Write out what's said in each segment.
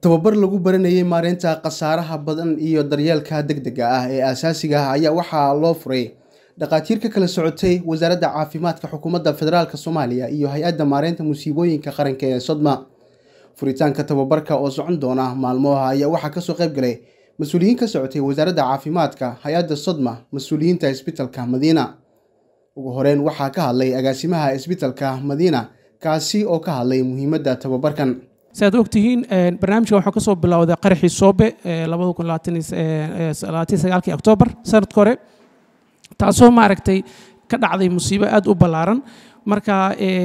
tababar lagu baranayay maareynta khasaaraha badan iyo daryeelka degdega ah ee aasaasiga ah ayaa waxaa loo furay dhakhaatiir ka kala socotay wasaaradda caafimaadka xukuumadda federaalk soomaaliya iyo hay-adda maareynta musiibooyinka qaranka ee sodma furitaanka tababarka oo socon doona maalmoha ayaa waxaa kasoo qayb galay mas-uuliyiin ka socotay wasaaradda caafimaadka hay-adda sodma mas-uuliyiinta isbitalka madiina ugu horeyn waxaa ka hadlay agaasimaha isbitalka madiina kaasi oo ka hadlay muhiimadda tababarkan siaad ogtihiin barnaamijka waxaa kasoo bilowday qaraxii soobe oktoobar sanadka hore taasoo maaragtay ka dhacday musiibo aad u ballaaran marka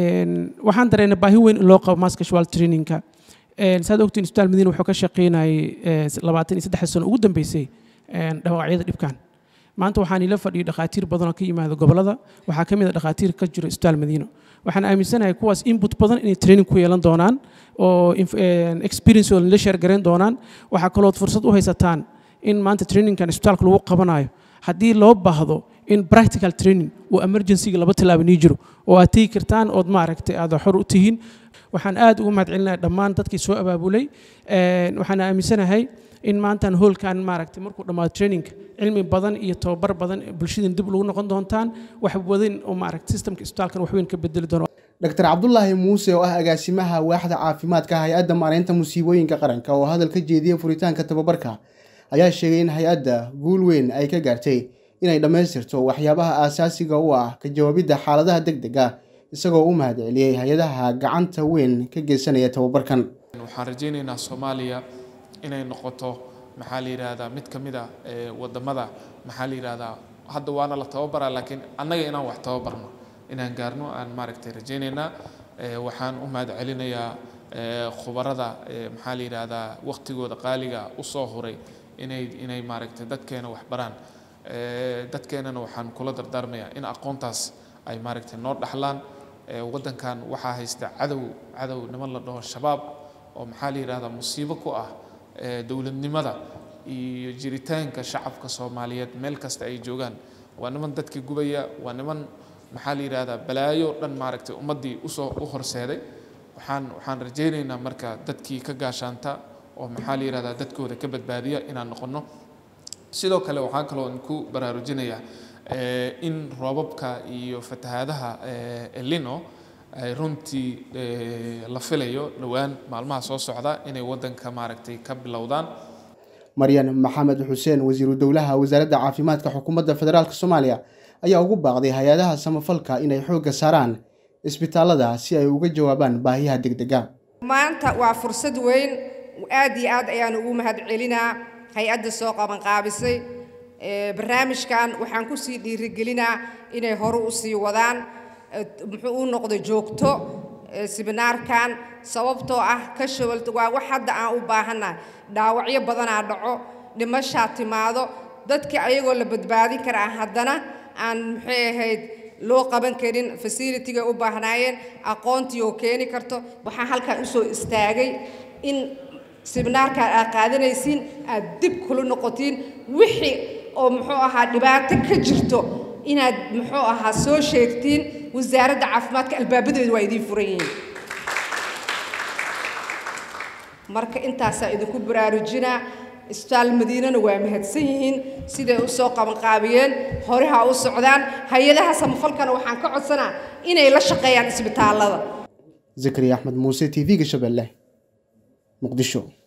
waxaan dareena baahi weyn in loo qabo mass casual trainingka saad ogtihiin isbitaal madiina wuxuu ka shaqeynayay labaatan iyo saddex sano ugu dambeysay dhawaacyada dhibkan maanta waxaan ila fadhiyo dhakhaatiir badan oo ka yimaada gobolada waxaa ka mid a dhakhaatiir ka jiro isbitaal madiino waxaan aaminsanahay kuwaas input badan inay training ku yeelan doonaan oo experience oo la sheer garayn doonaan waxaa kalood fursad u haysataan in maanta trainingkan isbitaalka lagu qabanayo haddii loo baahdo in practical training uu emergencyga laba tilaaba nii jiro oo aad tegi kartaan ood maaragtay aad xor u tihiin waxaan aad ugu mahadcelinahay dhammaan dadkii soo abaabulay waxaan aaminsanahay in maantan hoolkan maaragtay markuu dhammaado trainingka cilmi badan iyo tababar badan bulshadan dib lagu noqon doontaan wax wadan oo maaragtay systemka isbitaalkan wax weyn ka bedeli doono dr cabdulaahi muuse oo ah agaasimaha waaxda caafimaadka hay-adda maareynta musiibooyinka qaranka oo hadal ka jeediyey furitaanka tababarka ayaa sheegay in hay-adda guul weyn ay ka gaartay inay dhammaystirto waxyaabaha aasaasiga u ah ka jawaabidda xaaladaha deg dega isagoo u mahadceliyey hay-adaha gacanta weyn ka geysanaya tababarkan waxaan rajaynaynaa soomaaliya inay noqoto maxaa la yidhaahdaa mid ka mid a wadamada maxaa la yidhaahdaa hadda waana la tababaraa laakiin annaga inaan wax tababarno inaan gaarno aan maaragtay rajaynaynaa waxaan u mahad celinayaa khubarada maxaa la yidhaahdaa waqtigooda qaaliga usoo huray inay inay maaragtay dadkeena wax baraan dadkeenana waxaan kula dardaarmayaa in aqoontaas ay maaragtay noo dhaxlaan waddankan waxaa haysta cadow cadow niman la dhaho shabaab oo maxaa la yidhahdaa musiibo ku ah dowladnimada iyo jiritaanka shacabka soomaaliyeed meel kasta ay joogaan waa niman dadkii gubaya waa niman maxaa la yidhahdaa balaayo dhan maaragtay ummaddii usoo u horseeday waxaan waxaan rajaynaynaa marka dadkii ka gaashaanta oo maxaa la yidhahdaa dadkooda ka badbaadiya inaan noqono sidoo kale waxaan kaloo ku baraarujinayaa in roobabka iyo fatahaadaha elino ay runtii la filayo dhowaan maalmaha soo socda inay waddanka maaragtay ka bilowdaan maryan maxamed xuseen wasiiru dowlaha wasaaradda caafimaadka xukuumadda federaalk soomaaliya ayaa ugu baaqday hay-adaha samafalka inay xoogga saaraan isbitaalada si ay uga jawaabaan baahiyaha degdega maanta waa fursad weyn aad iyo aad ayaan ugu mahad celinaa hay-adda soo qabanqaabisay barnaamijkan waxaan kusii dhiirigelinaa inay hore u sii wadaan muxuu u noqdo joogto siminaarkan sababtoo ah ka shawalta waa wax hadda aan u baahannahay dhaawacyo badanaa dhaco dhimashaa timaado dadkii ayagoo la badbaadin karaa haddana aan maxay ahayd loo qaban karin fasilitiga u baahnaayeen aqoontii oo keeni karto waxaan halkan usoo istaagay in siminaarkaan aad qaadanaysiin aad dib kula noqotiin wixii oo muxuu ahaa dhibaato ka jirto inaad muxuu ahaa soo sheegtiin wasaaradda caafimaadka albaabadeedu waa idiin furan yihiin marka intaasaa idinku baraarujinaa isbitaal madiinana waa mahadsan yihiin siday u soo qabanqaabiyeen hore ha u socdaan hay-adaha samafalkana waxaan ka codsanaa inay la shaqeeyaan isbitaallada zakariya axmed muuse t v-ga shabeelle muqdisho